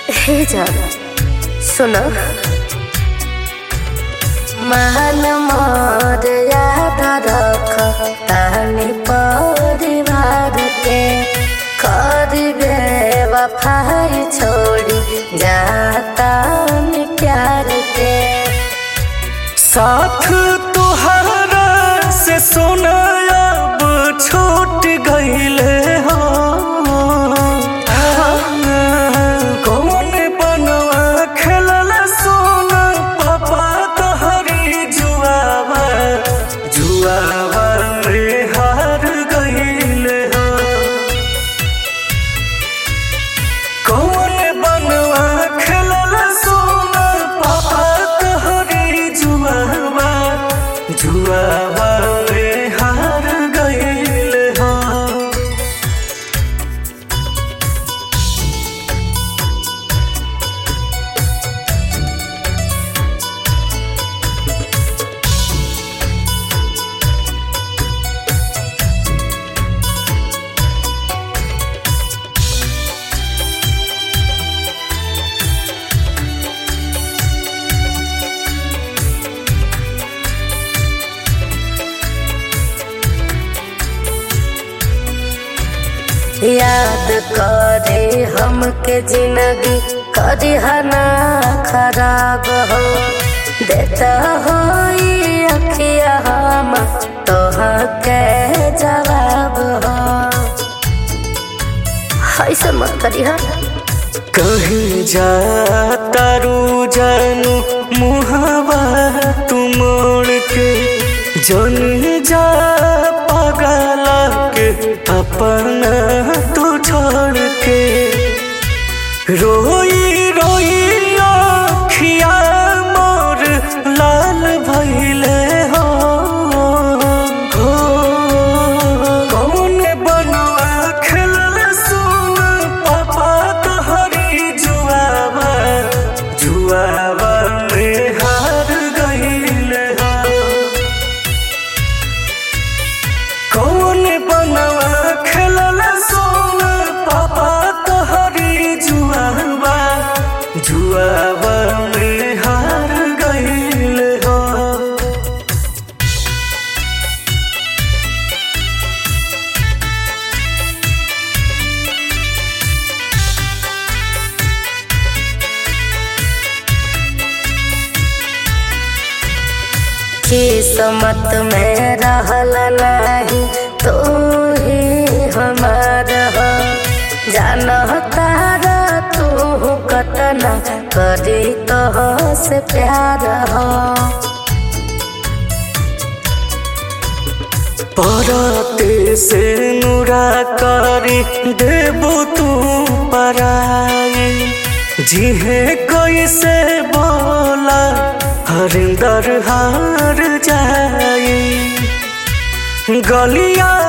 हे जान सुनो महान मोर याद रख तानी परिवार के कर दे वफाई छोड़ी जाता में प्यार के साथ तुहरा से सोना अब छूट गईले हो कौन बनवा खेलल सोना पापा तहरी जुआवा जुआवा रे हार गईले हो कौन बनवा खेलल सोना पापा तहरी जुआवा जुआवा रे हार गईले हो याद करे हमके जिंदगी करी हना खराब हो देता हो अखिया हम तोह के जवाब हो ऐसा मत करी हा कहीं जा तारू जानू मुहवा तू मोड़ के जन जा पगला के अपना तू छोड़ के रोई रोई अखिया मोर लाल भइले हो हो कौन बनवा खेलल सुन पापा तहरी जुआवा जुआवा में हार गईले हो कौन बनवा खेलल सोन पापा तहरी जुआवा जुआवा में हार गईल हो किस्मत में रहल नहीं तू ही हमार हो जान तारा तू कतना करी तो से प्यार हो पराते से नुरा करी देबो तू पराई जिहे कैसे बोला हरिंदर हार जाई गलिया